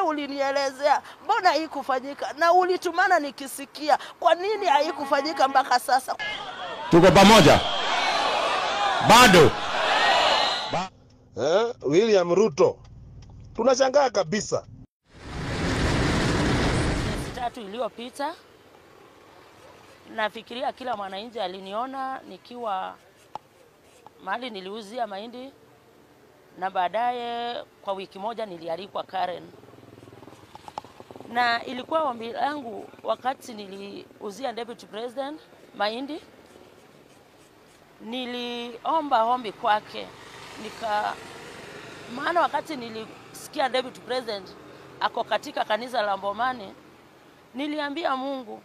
ulinielezea, mbona haikufanyika? Na ulitumana nikisikia, kwa nini haikufanyika mpaka sasa? Tuko pamoja bado. eh, William Ruto, tunashangaa kabisa. Miezi tatu iliyopita, nafikiria kila mwananchi aliniona nikiwa mahali niliuzia mahindi, na baadaye kwa wiki moja nilialikwa Karen, na ilikuwa ombi langu wakati niliuzia deputy president mahindi, niliomba ombi kwake nika maana wakati nilisikia deputy president ako katika kanisa la Mbomani, niliambia Mungu,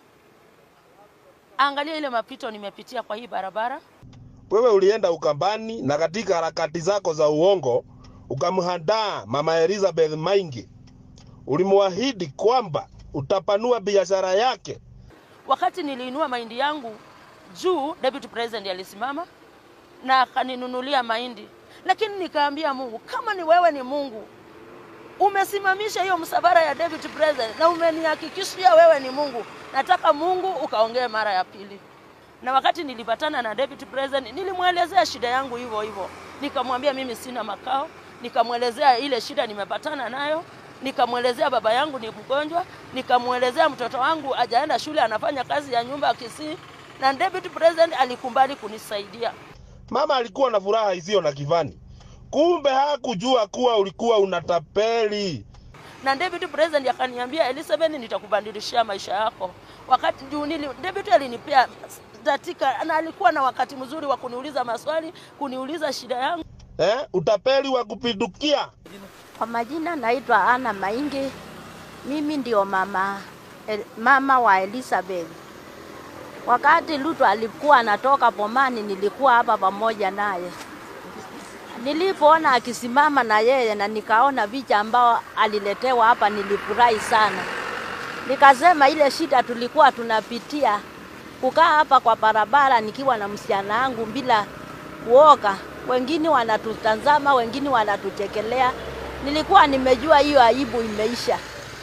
angalia ile mapito nimepitia kwa hii barabara. Wewe ulienda Ukambani na katika harakati zako za uongo ukamhandaa Mama Elizabeth Maingi, ulimwahidi kwamba utapanua biashara yake. Wakati niliinua mahindi yangu juu, deputy president alisimama na akaninunulia mahindi, lakini nikaambia Mungu, kama ni wewe ni Mungu umesimamisha hiyo msafara ya deputy president na umenihakikishia wewe ni Mungu, nataka Mungu ukaongee mara ya pili. Na wakati nilipatana na deputy president, nilimwelezea shida yangu hivyo hivyo, nikamwambia mimi sina makao, nikamwelezea ile shida nimepatana nayo, nikamwelezea baba yangu ni mgonjwa, nikamwelezea mtoto wangu ajaenda shule, anafanya kazi ya nyumba Kisii, na deputy president alikubali kunisaidia. Mama alikuwa na furaha isiyo na kifani, kumbe hakujua kuwa ulikuwa unatapeli. na deputy president akaniambia Elizabeth, nitakubadilishia maisha yako. Wakati juu nili deputy alinipea datika na alikuwa na wakati mzuri wa kuniuliza maswali, kuniuliza shida yangu. Eh, utapeli wa kupindukia. Kwa majina naitwa Ana Maingi. Mimi ndio mama, el, mama wa Elizabeth. Wakati Ruto alikuwa anatoka Bomani, nilikuwa hapa pamoja naye. Nilipoona akisimama na yeye na nikaona picha ambao aliletewa hapa, nilifurahi sana. Nikasema ile shida tulikuwa tunapitia kukaa hapa kwa barabara nikiwa na msichana wangu bila kuoga, wengine wanatutazama, wengine wanatuchekelea. Nilikuwa nimejua hiyo aibu imeisha.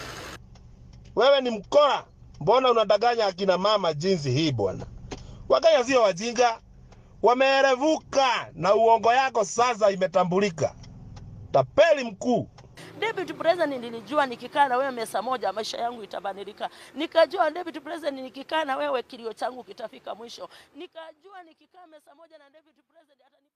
Wewe ni mkora, mbona unadanganya akina mama jinsi hii bwana? Wakenya sio wajinga, wameerevuka na uongo yako sasa imetambulika. Tapeli mkuu. Deputy President nilijua nikikaa na wewe mesa moja maisha yangu itabadilika. Nikajua Deputy President nikikaa na wewe kilio changu kitafika mwisho. Nikajua nikikaa mesa moja na Deputy President atani